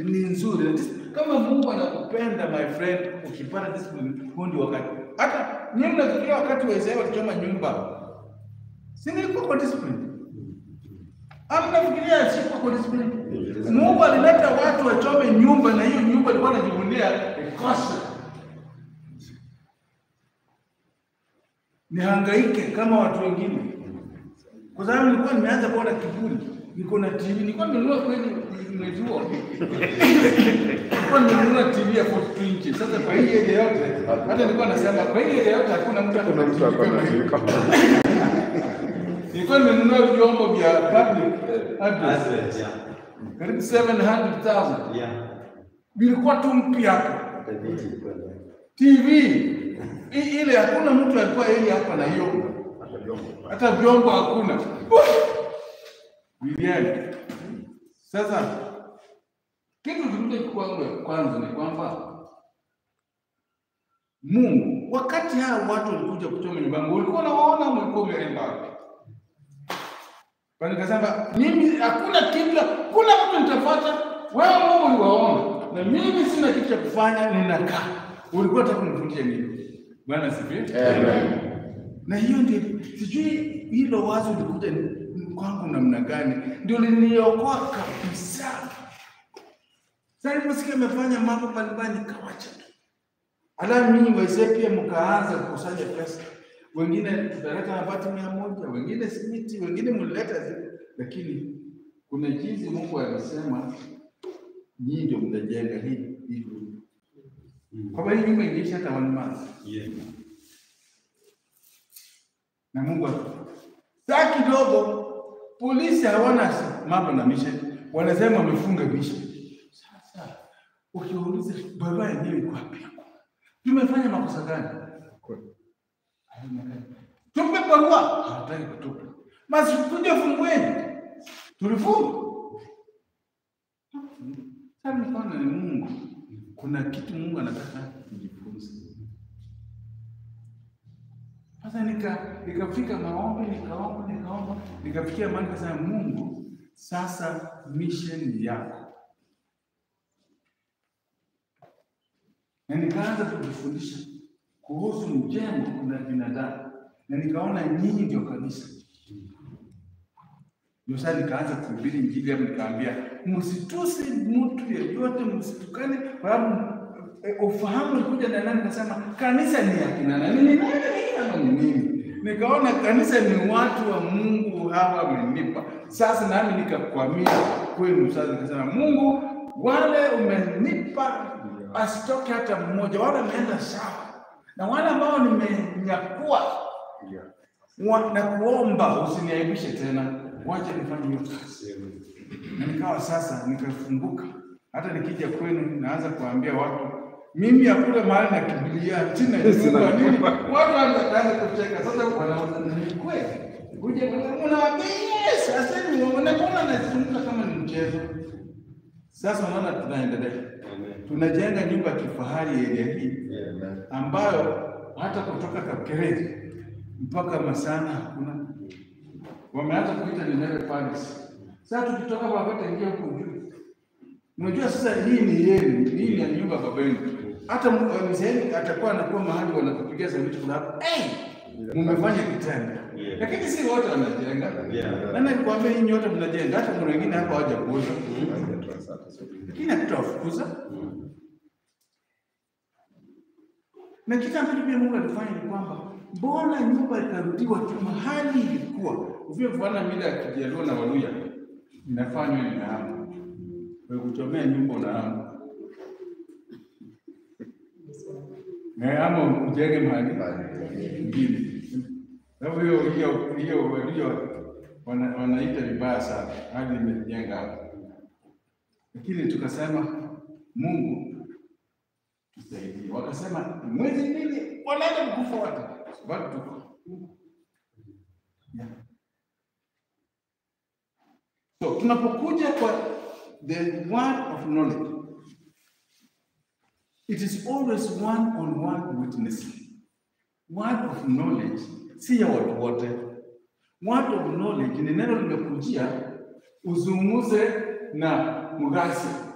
ni nzuri. Na dis- Kama Mungu anakupenda my friend, ukipata discipline, huo ndio wakati. Hata nyinyi mnafikiria wakati wa Israeli walichoma nyumba, si nilikuwa kwa discipline? Ama mnafikiria sikuwa kwa discipline? Mungu alileta watu wachome nyumba, na hiyo nyumba ilikuwa anajivunia ikosa nihangaike kama watu wengine, kwa sababu nilikuwa nimeanza kuona kiburi. Niko na TV, nilikuwa nimenunua kweli mwezi huo, nilikuwa nimenunua TV ya 42 inches. Sasa kwa hii area yote, hata nilikuwa nasema kwa hii area yote hakuna mtu Kuna akona mtu TV ako kama na hii. jiko. Nilikuwa nimenunua vyombo vya public address Advent, yeah. karibu 700,000 Yeah. vilikuwa tu mpya hapo. Hata viti ilikuwa ndani. TV I- ile hakuna mtu alikuwa yeye hapa na hiyo, hata vyombo hakuna. Biliani. Sasa kitu kingine kwangu kwanza ni kwamba Mungu wakati hao watu walikuja kuchoma nyumba yangu, ulikuwa unawaona ama ulikuwa umeenda wapi? Kwa nikasema mimi hakuna kitu, kuna mtu nitafuata. Wewe Mungu uliwaona, na mimi sina kitu cha kufanya, ninakaa. Ulikuwa unataka kunifundisha nini? Bwana asifiwe. Amen. Na hiyo ndio sijui hilo wazo likuja ni- kwangu namna gani, ndio liniokoa kabisa. Sasa niliposikia amefanya mambo mbalimbali nikawacha tu. Hata mimi wazee pia mkaanza kukusanya pesa, wengine tutaleta mabati mia moja, wengine simiti, wengine mlileta zi- lakini kuna jinsi Mungu alisema nyinyi ndio mtajenga hii hii nyumba. Kwa hii nyumba ingeisha hata one month Yeah. na Mungu aka- saa kidogo polisi hawana mambo na mission, wanasema wamefunga mission. Sasa ukiuliza barua yenyewe iko wapi? Tumefanya makosa gani? Haionekani. Tupe barua, hawataki kutupa. Basi kuja fungueni, tulifunga. Sasa nikaona ni Mungu, kuna kitu Mungu anataka tujifunze. Sasa nika nikafika maombi, nikaomba, nikaomba, nikafikia mahali nikasema, Mungu, sasa mission ni yako, na nikaanza kujifundisha kuhusu mjengo na binadamu, na nikaona nyinyi ndio kanisa. Ndio sasa nikaanza kuhubiri Injili hapo, nikaambia msitusi mtu yeyote, msitukane, kwa sababu eh, ufahamu ulikuja na nani? Nikasema kanisa ni akina nani? Ni nani ama ni nini? Nikaona kanisa ni watu wa Mungu hawa wamenipa. Sasa nami nikakwamia kwenu. Sasa nikasema Mungu, wale umenipa asitoke hata mmoja, wale wameenda sawa, na wale ambao nimenyakua wa- na kuomba usiniaibishe tena, wacha nifanye hiyo kazi. Na nikawa sasa nikafunguka, hata nikija kwenu naanza kuambia watu mimi hakuna mahali nakimbilia sina nyumba nini, watu wanaanza kucheka sasa, wanaona ni kweli kuja unawaambia yes, sasa ni unaona nazungumza kama ni mchezo. Sasa unaona tunaendelea, Amen. tunajenga nyumba ya kifahari area hii Yeah. ambayo hata kutoka Kapkerezi mpaka Masana hakuna. Wameanza kuita Nineve Palace. Sasa tukitoka Babata ingia huko juu. Unajua sasa hii ni yenu, hii ni ya nyumba ya baba yenu. Hata mu- eh, mzee atakuwa anakuwa mahali wanakupigia sauti kuna hapo. Eh, mmefanya kitanda. Yeah. Lakini si wote wanajenga. Yeah. Nani alikwambia hii nyote mnajenga? Hata kuna wengine hapa hawaja kuoza. Lakini hatutawafukuza. Na kitu ambacho pia Mungu alifanya ni kwamba mbona nyumba ikarudiwa tu mahali ilikuwa. Uvio kufuana mila ya Kijaluo na Waluya inafanywa inahamu. Kwa kuchomea nyumba unahamu. Na ama ujenge mahali ingine. Sababu hiyo hiyo hiyo Waluya wana- wanaita vibaya sana hadi imejenga hapo. Lakini tukasema Mungu tusaidie. Wakasema mwezi mbili wanaenda kukufa watu, bado tuko yeah. So tunapokuja kwa the word of knowledge, it is always one on one witnessing. Word of knowledge si ya watu wote. Word of knowledge ni neno limekujia uzungumze na mgasi